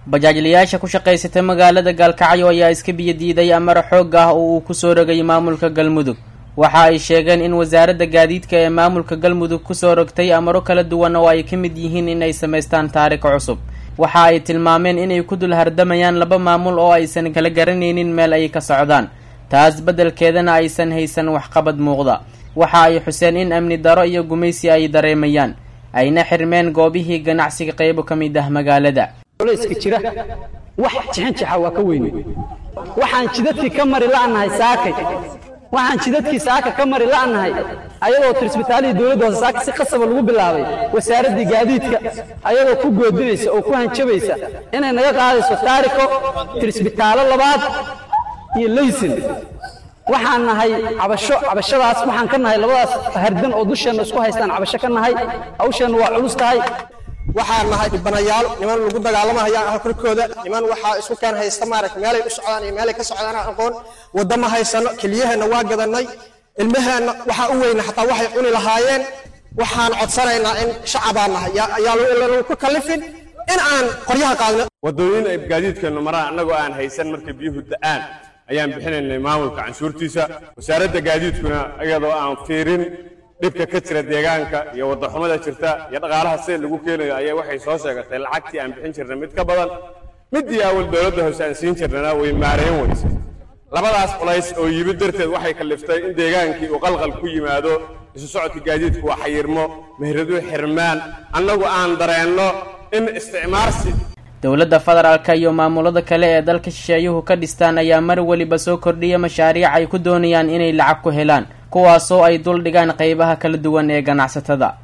bajaajlayaasha ku shaqaysatay magaalada gaalkacyo ayaa iska biyodiiday amar xoog ah oo uu kusoo rogay maamulka galmudug waxa ay sheegeen in wasaaradda gaadiidka ee maamulka galmudug kusoo rogtay amaro kala duwan oo ay ka mid yihiin inay samaystaan taariko cusub waxa ay tilmaameen inay ku dul hardamayaan laba maamul oo aysan kala garanaynin meel ay ka socdaan taas beddelkeedana aysan haysan waxqabad muuqda waxa ay xuseen in amni daro iyo gumaysi ay dareemayaan ayna xirmeen goobihii ganacsiga qaybo ka mid ah magaalada culayska jira wax jixinjixa waa ka weyne waxaan jidadkii ka mari la'nahay saakay waxaan jidadkii saaka ka mari la'nahay ayadoo tirsbitaalihii dowladda hoose saaka si qasaba lagu bilaabay wasaaraddii gaadiidka ayadoo ku goodinaysa oo ku hanjabaysa inay naga qaadayso taariko tirsbitaalo labaad iyo laysin waxaan nahay cabasho cabashadaas waxaan ka nahay labadaas hardan oo dusheenna isku haystaan cabasho ka nahay hawsheenna waa culus tahay waxaan nahay dhibanayaal niman lagu dagaalamahayaan halkorkooda niman waxaa isku keen haysta maaragta meelay u socdaan iyo meelay ka socdaan aan aqoon wadda ma haysano keliyaheenna waa gadannay ilmaheenna waxaa u weyna xataa waxay cuni lahaayeen waxaan codsanaynaa in shacabaan nahay ayaa lagu ku kallifin in aan qoryaha qaadno waddooyin ay gaadiidkeennu maraan annagoo aan haysan markay biyuhu da'aan ayaan bixinaynay maamulka canshuurtiisa wasaaradda gaadiidkuna iyadoo aan fiirin dhibka ka jira deegaanka iyo waddaxumada jirta iyo dhaqaalaha sida lagu keenayo ayaa waxay soo sheegatay lacagtii aan bixin jirnay mid ka badan middii awal dowladda hoose aan siin jirnana way maarayn weyse labadaas culays oo yimid darteed waxay kalliftay in deegaankii uu qalqal ku yimaado isu socodka gaadiidku waa xayirmo mehradu xirmaan annagu aan dareenno in isticmaarsi dowladda federaalka iyo maamulada kale ee dalka shisheeyuhu ka dhistaan ayaa mar weliba soo kordhiya mashaariic ay ku doonayaan inay lacag ku helaan kuwaasoo ay dul dhigaan qaybaha kala duwan ee ganacsatada